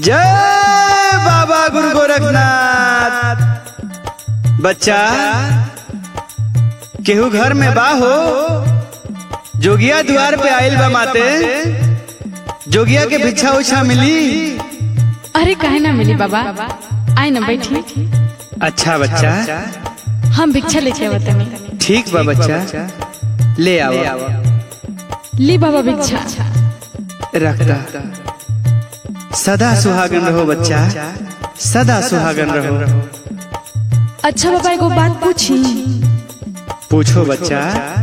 जय बाबा गुरु गोरखनाथ बच्चा केहू घर में बा हो जोगिया द्वार पे आइल बा माते जोगिया के भिक्षा उछा मिली अरे काहे ना मिली बाबा आए ना बैठी अच्छा बच्चा हम भिक्षा लेके आवत हनी ठीक बा बच्चा ले आओ ली बाबा भिक्षा रखता सदा सुहागन रहो बच्चा सदा सुहागन रहो अच्छा बाबा एगो बात पूछी पूछो बच्चा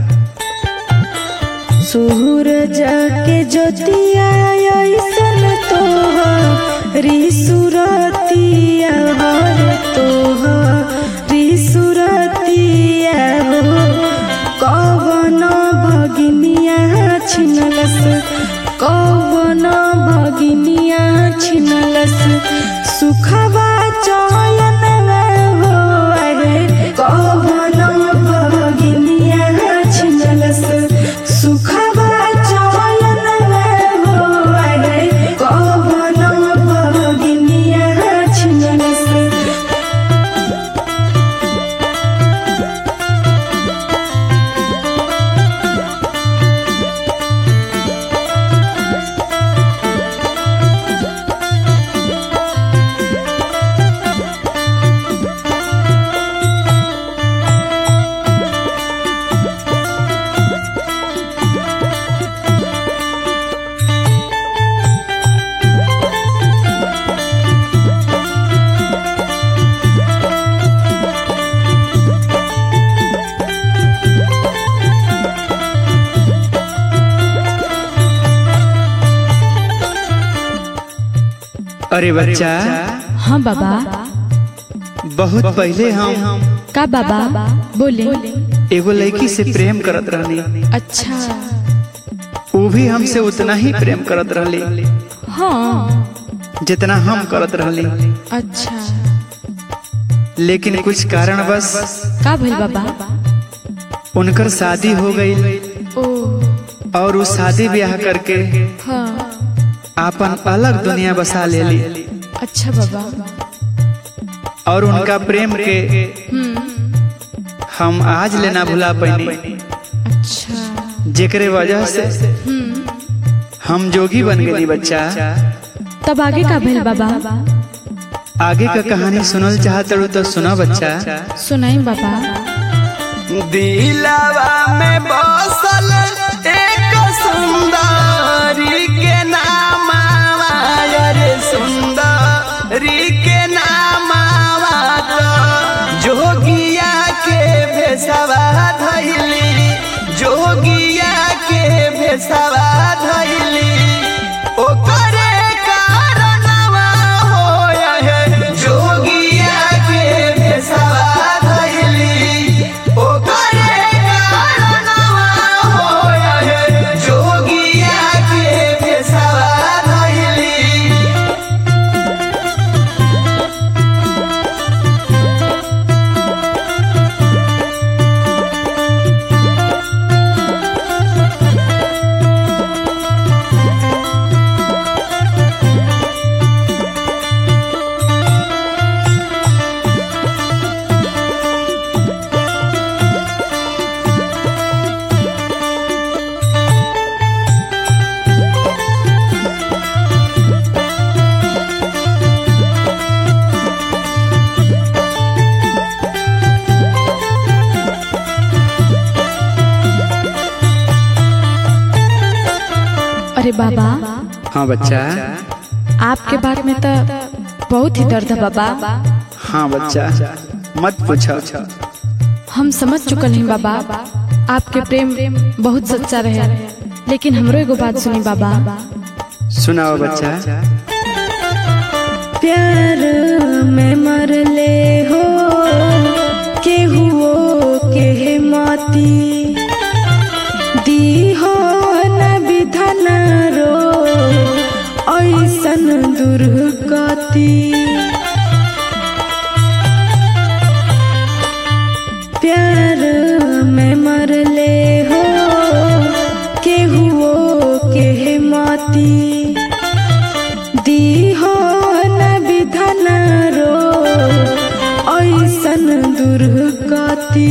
सूरज के ज्योतिया ऐसन तोहरी सुरतिया हर तोहरी सुरतिया हो कवन भगिनिया छिनलस कवन भगिनिया छिनलस सुखवा चयन हो अरे कवन भगिनिया छिनलस सुखवा चयन हो अरे कवन भगिनिया छिनलस अरे बच्चा हाँ बाबा बहुत पहले हम का बाबा बोले एगो लड़की से प्रेम करत रहनी अच्छा वो भी हमसे उतना ही प्रेम करत रहली हाँ जितना हम करत रहली अच्छा लेकिन कुछ कारण बस का भइल बाबा उनकर शादी हो गई ओ और उस शादी ब्याह करके हाँ आपन अलग दुनिया बसा लेली अच्छा बाबा और उनका प्रेम के हम्म हम आज लेना भुला पैनी अच्छा जेकरे वजह से हम्म हम जोगी बन गई बच्चा तब आगे का भइल बाबा आगे का कहानी सुनल चाहत रहू तो सुना बच्चा सुनाई बाबा दिलावा में बसल एक सुंदरी के नाम रे सुंदरी के नाम जोगिया के भेसवा धैली जोगिया के भेसवा धैली ओकरे कारणवा होया है जोगिया के भेसवा धैली ओकरे कारणवा होया है जोगिया के भेसवा धैली अरे बाबा हाँ बच्चा आपके बात में तो बहुत ही दर्द है बाबा हाँ बच्चा मत पूछो हम समझ चुकल हैं बाबा आपके प्रेम बहुत सच्चा रहे लेकिन हमरो एगो बात सुनी बाबा सुनाओ बच्चा प्यार में मरले हो केहुओ के माती दी हो न विधन रो ऐसन दुर्गति प्यार में मरले हो केहुओ के माती दी हो ऐसन दुर्गति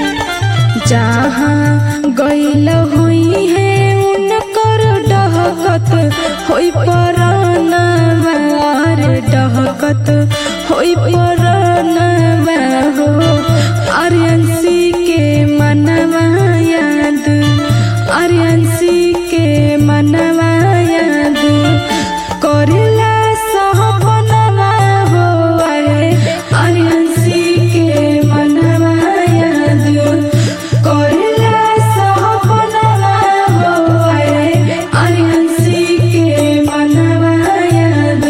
जहाँ गैल हुई है उनकर डहकत होई परानवा रे डहकत होई परानवा हो आर्यंसी के मनवा याद आर्यंसी के मनवा याद करेला सहपनवा हो आए आर्यंसी के मनवा याद करेला सहपनवा हो आए आर्यंसी के मनवा याद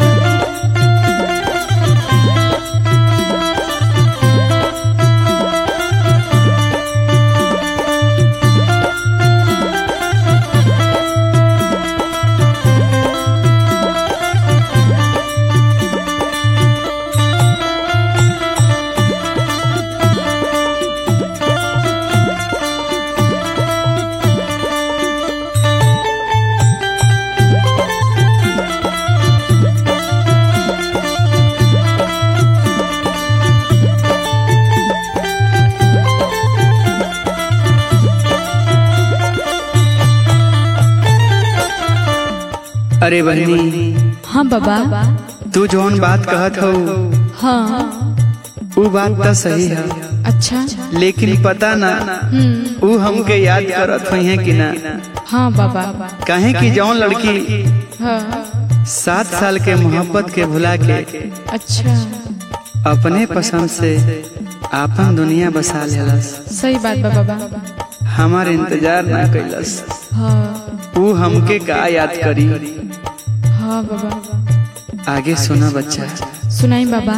अरे बहनी हाँ बाबा तू जौन बात कहत हो हाँ वो बात तो सही है अच्छा लेकिन पता ना हम्म वो हमके याद करत हुई है कि ना हाँ बाबा काहे कि जौन लड़की हाँ सात साल के मोहब्बत के भुला के अच्छा अपने पसंद से आपन दुनिया बसा लेलस सही बात बा बाबा हमार इंतजार ना कैलस हाँ वो हमके का याद करी हाँ बाबा आगे सुना बच्चा सुनाई बाबा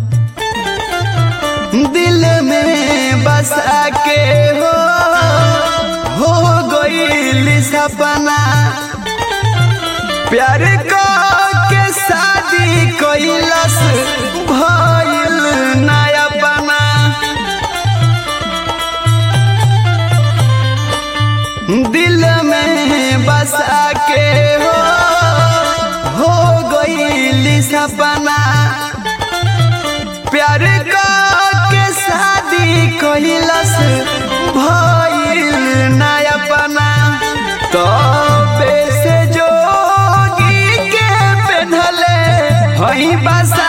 दिल में बसा के हो हो गई सपना प्यार को के शादी कैलस भइल नया बना दिल में बसा के हो हो गई सपना प्यार का के शादी कैलस भइल नया बना तो से जोगी के पेन्हले हई बसा